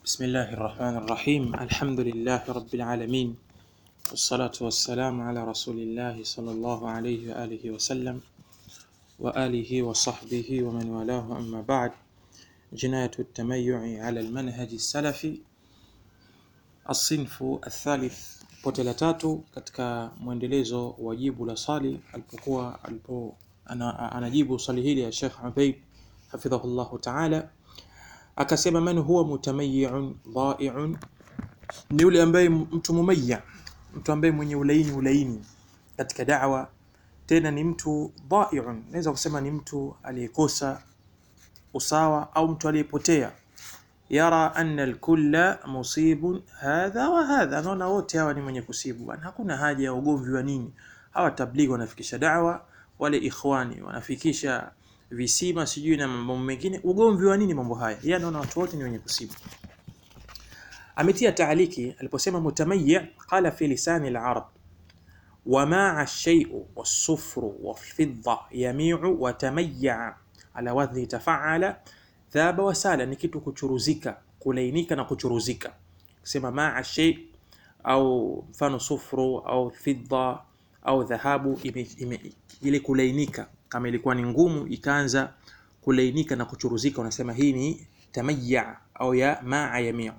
بسم الله الرحمن الرحيم الحمد لله رب العالمين والصلاة والسلام على رسول الله صلى الله عليه وآله وسلم وآله وصحبه ومن والاه أما بعد جناية التميع على المنهج السلفي الصنف الثالث pote la tatu katika mwendelezo wa jibu la swali alipokuwa alipo ana, anajibu swali hili ya Sheikh Ubaid hafidhahullahu ta'ala akasema man huwa mutamayyi'un dha'i'un ni yule ambaye mtu mumayya mtu ambaye mwenye ulaini ulaini katika da'wa tena ni mtu dha'i'un naweza kusema ni mtu aliyekosa usawa au mtu aliyepotea yara anna alkulla musibun hadha wa hadha, anaona wote hawa ni mwenye kusibu bwana, hakuna haja ya ugomvi wa nini. Hawa tablighi wanafikisha da'wa, wale ikhwani wanafikisha visima sijui na mambo mengine, ugomvi wa nini mambo haya? Yeye anaona watu wote ni wenye kusibu. Ametia taaliki aliposema mutamayyi, qala fi lisani al-arab وماع الشيء والصفر والفضة يميع وتميع على وزن تفعل dhaba wasala ni kitu kuchuruzika kulainika na kuchuruzika kusema maa shay au mfano sufru au fidda au dhahabu ime, ime, ile kulainika kama ilikuwa ni ngumu ikaanza kulainika na kuchuruzika unasema hii ni tamayya au ya maa yamiu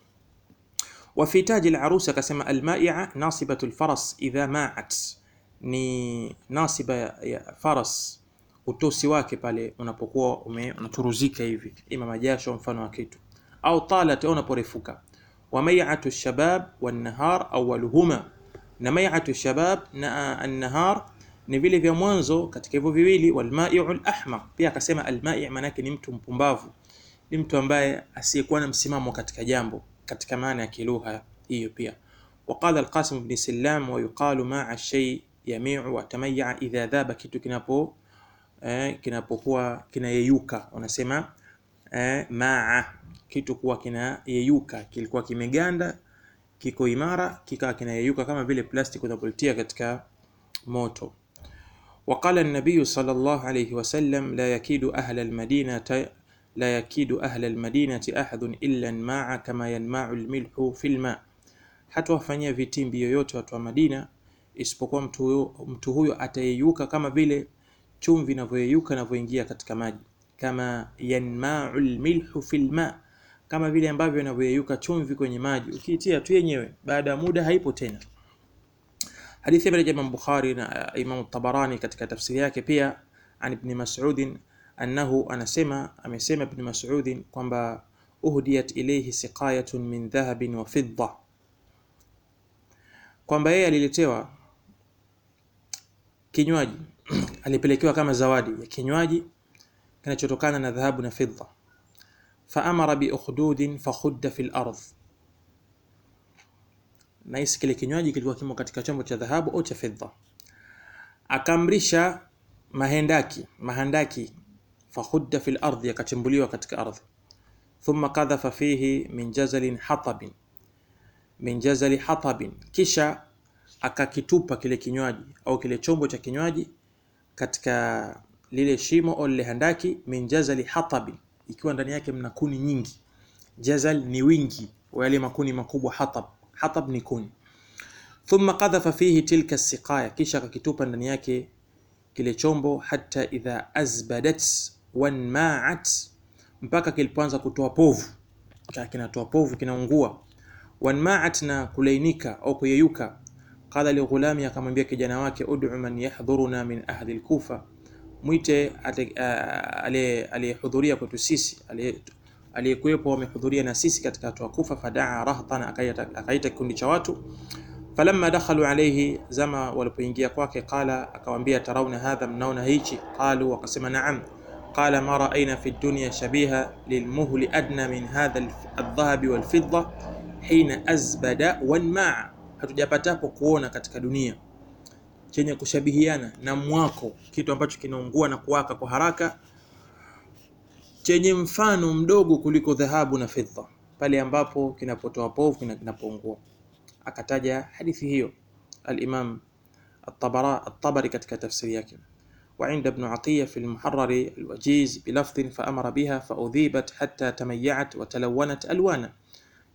وفي تاج العروس akasema almai'a nasibatu alfaras idha ma'at ni nasiba ya faras utosi wake pale unapokuwa ume unachuruzika hivi ima majasho mfano wa kitu au talat au unaporefuka wa mai'atu shabab wan nahar awwaluhuma na mai'atu shabab na an-nahar ni vile vya mwanzo katika hivyo viwili wal mai'u al-ahmar pia akasema al-mai' maana yake ni mtu mpumbavu ni mtu ambaye asiyekuwa na msimamo katika jambo katika maana ya kilugha hiyo pia وقال القاسم بن سلام ويقال مع الشيء يميع وتميع إذا ذاب kitu kinapo eh, kinapokuwa kinayeyuka wanasema eh, maa kitu kuwa kinayeyuka kilikuwa kimeganda kiko imara kikawa kinayeyuka kama vile plastic unapolitia katika moto وقال النبي صلى الله عليه وسلم لا يكيد أهل المدينة لا يكيد أهل المدينة أحد إلا انماع كما ينماع الملح في الماء hata wafanyia vitimbi yoyote watu wa Madina isipokuwa mtu huyo, mtu huyo atayeyuka kama vile chumvi inavyoyeyuka inavyoingia katika maji kama yanmau lmilhu fi lma kama vile ambavyo inavyoyeyuka chumvi kwenye maji ukiitia tu yenyewe baada ya muda haipo tena hadithi ya Imam Bukhari na Imam Tabarani katika tafsiri yake pia an Ibn Mas'ud annahu anasema amesema Ibn Mas'ud kwamba uhdiyat ilayhi siqayatun min dhahabin wa fidda kwamba yeye aliletewa kinywaji alipelekewa kama zawadi ya kinywaji kinachotokana na dhahabu na fidda faamara biukhdudin fakhudda fi lardh nahisi kile kinywaji kilikuwa kimo katika chombo cha dhahabu au cha fidda akaamrisha mahendaki mahandaki fakhudda fi lardhi yakachimbuliwa katika ardhi thumma kadhafa fihi min jazalin hatabin min jazali hatabin kisha akakitupa kile kinywaji au kile chombo cha kinywaji katika lile shimo au lile handaki min jazali hatabi ikiwa ndani yake mna kuni nyingi jazal ni wingi wa yale makuni makubwa hatab hatab ni kuni thumma qadhafa fihi tilka siqaya kisha akakitupa ndani yake kile chombo hata idha azbadat wanma'at mpaka kilipoanza kutoa povu kinatoa povu kinaungua wanma'at na kulainika au kuyeyuka qala lighulami akamwambia kijana wake ud'u man yahdhuruna min ahli al-kufa mwite aliyehudhuria kwetu sisi aliyekuwepo amehudhuria na sisi katika watu wa Kufa fadaa rahtan akaita kikundi cha watu falamma dakhalu alayhi zama walipoingia kwake qala akawaambia tarawna hadha mnaona hichi qalu wakasema na'am qala ma ra'ayna fi dunya shabiha lilmuhli adna min hadha aldhahabi walfidda hina azbada wanmaa hatujapatapo kuona katika dunia chenye kushabihiana na mwako kitu ambacho kinaungua na kuwaka kwa haraka chenye mfano mdogo kuliko dhahabu na fedha pale ambapo kinapotoa povu na kinapoungua akataja hadithi hiyo al-Imam at-Tabari katika tafsiri yake وعند ابن عطية في المحرر الوجيز بلفظ فأمر بها فأذيبت حتى تميعت وتلونت ألوانا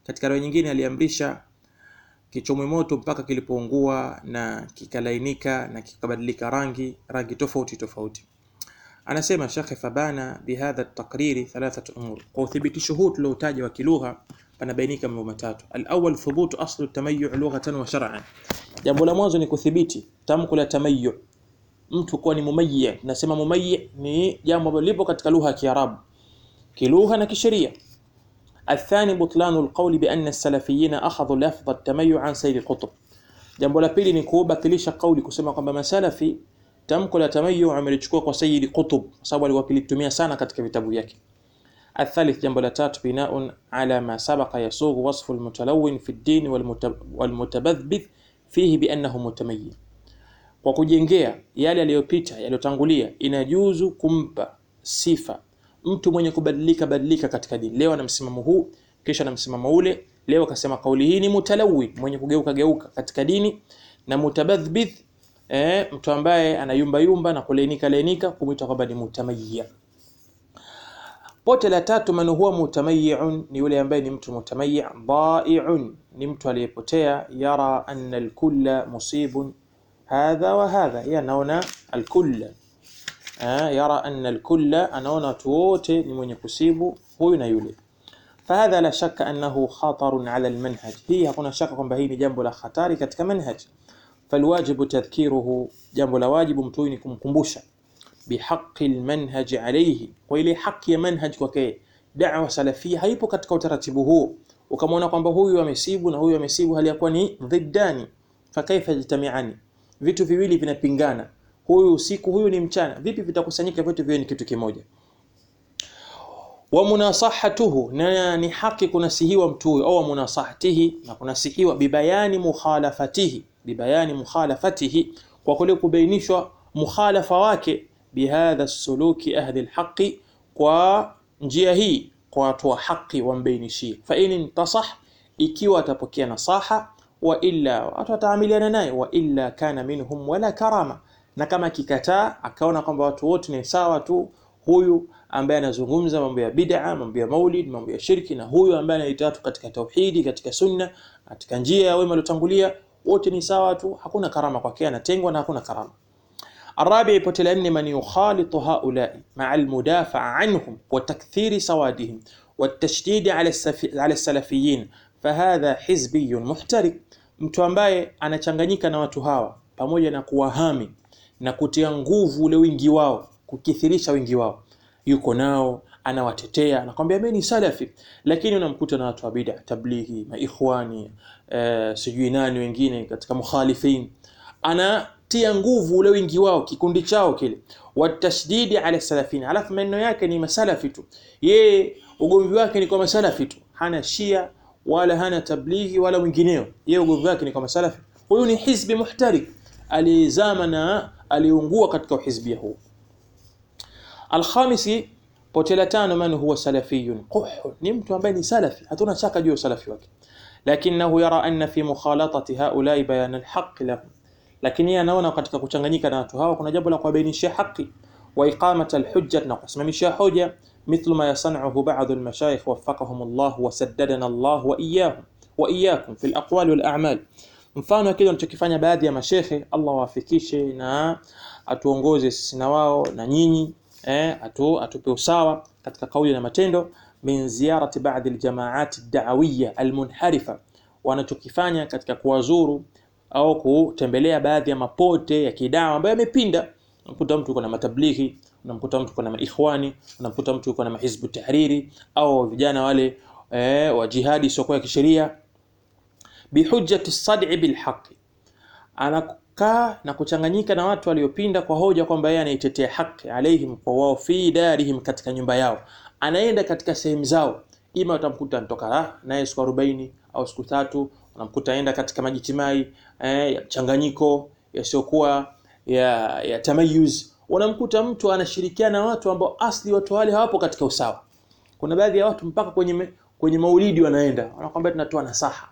katika riwaya nyingine aliamrisha kichomwe moto mpaka kilipoungua na kikalainika na kikabadilika rangi rangi tofauti tofauti anasema Sheikh Fabana bihadha takriri thalathat umur kwa uthibitisho huu tuliotaja wa kilugha panabainika mambo matatu alawwal thubutu aslu tamayyu lughatan wa shar'an jambo la mwanzo ni kuthibiti tamko la tamayyu mtu kuwa ni mumayyi nasema mumayyi ni jambo ambalo lipo katika lugha ya Kiarabu kilugha na kisheria الثاني بطلان القول بأن السلفيين أخذوا لفظ التميع عن سيد قطب jambo la pili ni kubatilisha kauli kusema kwamba masalafi tamko la tamayu amelichukua kwa Sayyid Qutb kwa sababu alikuwa akilitumia sana katika vitabu vyake. الثالث jambo la tatu binaun ala ma sabaqa yasughu wasfu almutalawwin fi ad-din walmutabadhbith fihi biannahu mutamayyin, kwa kujengea yale yaliyopita yaliyotangulia, inajuzu kumpa sifa mtu mwenye kubadilika badilika katika dini. Leo ana msimamo huu, kesho ana msimamo ule. Leo akasema kauli hii ni mutalawwin, mwenye kugeuka geuka katika dini, na mutabadhbith eh, mtu ambaye anayumba yumba na kulainika lainika kumwita kwamba ni mutamayyi. Pote la tatu, man huwa mutamayyi'un, ni yule ambaye ni mtu mutamayyi. Dhai'un, ni mtu aliyepotea. Yara anna alkulla musibun hadha wa hadha, yeye anaona alkulla eh, yara anna alkulla, anaona watu wote ni mwenye kusibu huyu na yule. Fahadha la shakka annahu khatarun ala almanhaj, hii hakuna shaka kwamba hii ni jambo la hatari katika manhaj falwajibu tadhkiruhu, jambo la wajibu mtu huyu ni kumkumbusha bihaqi almanhaj alayhi, kwa ile haki ya manhaj kwake. Da'wa salafia haipo katika utaratibu huo, ukamwona kwamba huyu amesibu na huyu amesibu, hali yakuwa ni dhiddani. Fakaifa yajtamiani, vitu viwili vinapingana, huyu usiku, huyu ni mchana, vipi vitakusanyika vitu viwe ni kitu kimoja? wa munasahatuhu, na ni haki kunasihiwa mtu huyo, au munasahatihi, na kunasihiwa bibayani mukhalafatihi bibayani mukhalafatihi, kwa kule kubainishwa mukhalafa wake, bihadha suluki ahli alhaqi, kwa njia hii kwa watu wa haki wambainishie. Fa in intasah, ikiwa atapokea nasaha, wa illa watu wataamiliana naye, wa illa kana minhum wala karama, na kama kikataa akaona kwamba watu wote ni sawa tu, huyu ambaye anazungumza mambo ya bid'a, mambo ya maulid, mambo ya shirki, na huyu ambaye anaita watu katika tauhidi, katika sunna, katika njia ya wema waliotangulia wote ni sawa tu, hakuna karama kwake, anatengwa na hakuna karama. Arabi, pote la nne, man yukhalitu haulai maa almudafaa anhum wa takthiri sawadihim wa tashdidi ala salafiyin fahadha hizbiyun muhtarik, mtu ambaye anachanganyika na watu hawa pamoja na kuwahami na kutia nguvu ule wingi wao, kukithirisha wingi wao, yuko nao anawatetea anakwambia mimi ni salafi, lakini unamkuta na watu wa bid'a, tablighi, maikhwani, eh, sijui nani wengine katika mukhalifin, anatia nguvu ule wingi wao, kikundi chao kile, watashdidi ala salafin, alafu maneno yake ni masalafi tu, yeye ugomvi wake ni kwa masalafi tu, hana shia wala hana tablighi wala mwingineo, yeye ugomvi wake ni kwa masalafi. Huyu ni hizbi muhtarik, alizama na aliungua katika uhizbia huu. Alkhamisi Pote la tano, man huwa salafiyun quh, ni mtu ambaye ni salafi, hatuna shaka juu ya usalafi wake, lakinahu yara anna fi mukhalatati haulai bayan alhaq lahum, lakini yeye anaona katika kuchanganyika na watu hawa kuna jambo la kuwabainishia haki, wa iqamat alhujja, na kusimamishia hoja, mithlu ma yasanuhu ba'd almashayikh waffaqahum Allah wa saddadana Allah wa iyyahum wa iyyakum fi alaqwali wal a'mal, mfano kile wanachokifanya baadhi ya mashekhe, Allah wafikishe na atuongoze sisi na wao na nyinyi Eh, atu, atupe usawa katika kauli na matendo. min ziyarati ba'd aljamaat ad-da'awiyya almunharifa, wanachokifanya katika kuwazuru au kutembelea baadhi ya mapote ya kidawa ambayo yamepinda. Unamkuta mtu yuko na matablighi, unamkuta mtu yuko na maikhwani, unamkuta mtu yuko na mahizbu tahriri au vijana wale eh, wa jihadi sio ya kisheria. bihujjati sad'i bilhaqi, anakaa na kuchanganyika na watu waliopinda kwa hoja kwamba yeye anaitetea haki, alaihim, kwa wao, fi darihim, katika nyumba yao, anaenda katika sehemu zao, ima utamkuta anatoka naye siku 40 au siku tatu, unamkuta aenda katika majitimai eh, ya mchanganyiko yasiyokuwa ya, ya tamayuz. Unamkuta mtu anashirikiana na watu ambao asli watu wale hawapo katika usawa. Kuna baadhi ya watu mpaka kwenye kwenye maulidi wanaenda, wanakwambia tunatoa nasaha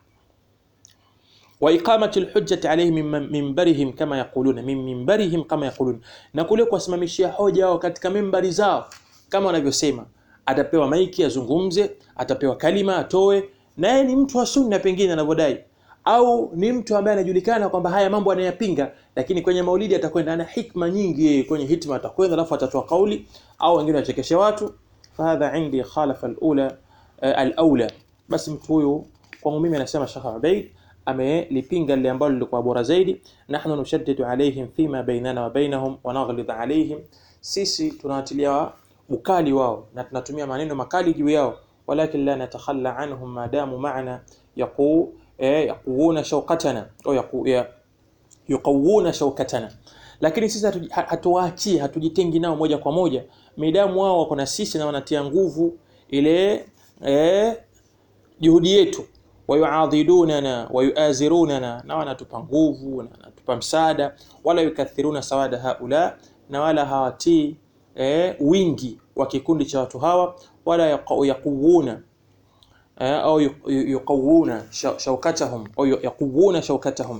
wa iqamati alhujjati alayhim min minbarihim kama yaquluna min minbarihim kama yaquluna, na kule kuwasimamishia hoja wao katika mimbari zao kama wanavyosema. Atapewa maiki azungumze, atapewa kalima atoe, naye ni mtu wa sunna pengine anavyodai au ni mtu ambaye anajulikana kwamba haya mambo anayapinga lakini kwenye maulidi atakwenda ana hikma nyingi yeye kwenye hitma atakwenda alafu atatoa kauli au wengine wachekeshe watu fahadha indi khalafa alula uh, alaula basi mtu huyu kwangu mimi anasema Sheikh Ubaid amelipinga lile ambalo lilikuwa bora zaidi nahnu nushaddidu alaihim fima bainana wa bainahum wa naghlid alaihim sisi tunawatilia ukali wao na tunatumia maneno makali juu yao walakin la natakhalla anhum madamu ma'ana yaqu eh, yaquuna shawkatana au yaqu ya, yuqawuna shawkatana lakini sisi hatu- ha- hatuwaachii hatujitengi nao moja kwa moja midamu wao wako na sisi na wanatia nguvu ile eh, juhudi yetu wayuadhidunana wayuazirunana na wanatupa nguvu na wanatupa msaada wala yukathiruna sawada haula na wala hawatii eh, wingi wa kikundi cha watu hawa wala yaqa- yaquwuna eh, au yu- yu- yuqawuna sha- shaukatahum au yu- yaquwuna shaukatahum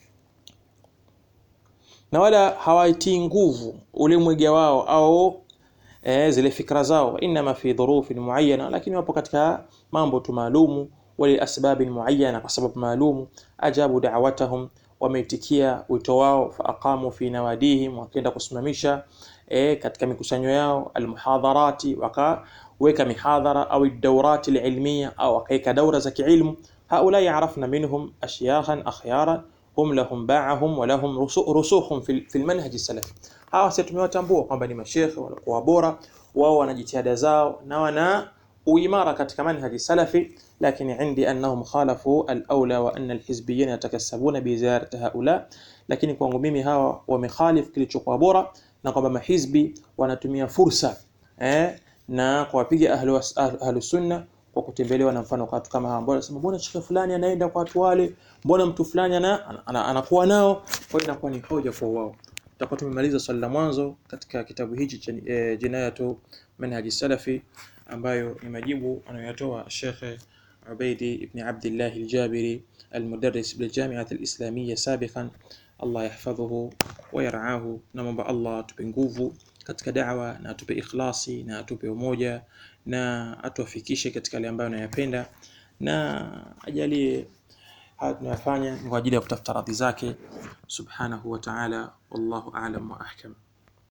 na wala hawaitii nguvu ule mwege wao au eh, zile fikra zao inma fi dhurufin muayyana lakini wapo katika mambo tu maalumu wali asbabin muayyana kwa sababu maalumu ajabu da'watahum wameitikia wito wao fa aqamu fi nawadihim wakaenda kusimamisha eh, katika mikusanyo yao almuhadharati wakaweka mihadhara au dawrati alilmiya au wakaweka daura za kiilmu haula yarafna minhum ashyakhan akhyaran hum lahum ba'ahum wa lahum rusu- rusukhum fil fil manhaj salafi hawa sisi tumewatambua kwamba ni mashekhe walikuwa bora wao wana jitihada zao na wana uimara katika manhaji salafi lakini indi annahum khalafu al-aula wa anna al-hizbiyyin yatakassabuna bi ziyarati haula lakini kwangu mimi hawa wamekhalif kilichokuwa bora na kwamba mahizbi wanatumia fursa eh, na kuwapiga ahlu, was- ahlu, ahlu sunna kwa kutembelewa na mfano kwa watu kama hawa ambao wanasema mbona shekhe fulani anaenda kwa watu wale mbona mtu fulani ana, ana, ana, anakuwa nao kwa hiyo inakuwa ni hoja kwa wao tutakuwa tumemaliza swali la mwanzo katika kitabu hichi cha eh, jinayatu manhaji salafi ambayo ni majibu anayoyatoa Sheikh Ubaidi ibn Abdullah al-Jabiri المدرس بالجامعة الإسلامية سابقا الله يحفظه ويرعاه نمبر الله tupe nguvu katika da'wa na atupe ikhlasi na atupe umoja na atuwafikishe katika yale ambayo anayapenda na ajalie haya tunayofanya ni kwa ajili ya kutafuta radhi zake subhanahu wa ta'ala wallahu a'lam wa ahkam